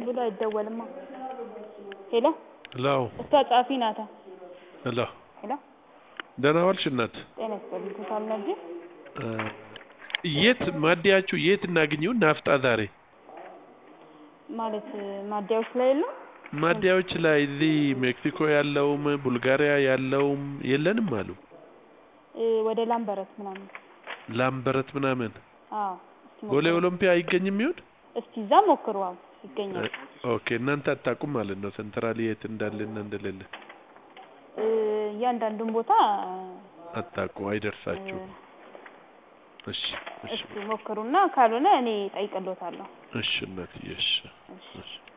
ብሎ አይደወልማ ሄሎ ሄሎ እሷ ጸሐፊ ናታ ሄሎ ሄሎ ደህና ዋልሽ እናት ጤና ይስጥልኝ ቶታል ነጂ እ የት ማደያችሁ የት እናግኘው ናፍጣ ዛሬ ማለት ማደያዎች ላይ የለም ማደያዎች ላይ እዚህ ሜክሲኮ ያለውም ቡልጋሪያ ያለውም የለንም አሉ እ ወደ ላምበረት ምናምን ላምበረት ምናምን አዎ እስኪ ቦሌ ሞክሩ ኦሎምፒያ አይገኝም ይሆን እስኪ እዛ ሞክሩ አዎ ይገኛል ኦኬ እናንተ አታውቁም ማለት ነው ሴንትራል የት እንዳለና እንደሌለ እ እያንዳንዱን ቦታ አታውቁ እ አይደርሳችሁም እሺ እሺ እስኪ ሞክሩና ካልሆነ እኔ እጠይቅልዎታለሁ እሺ እናትዬ እሺ እሺ እሺ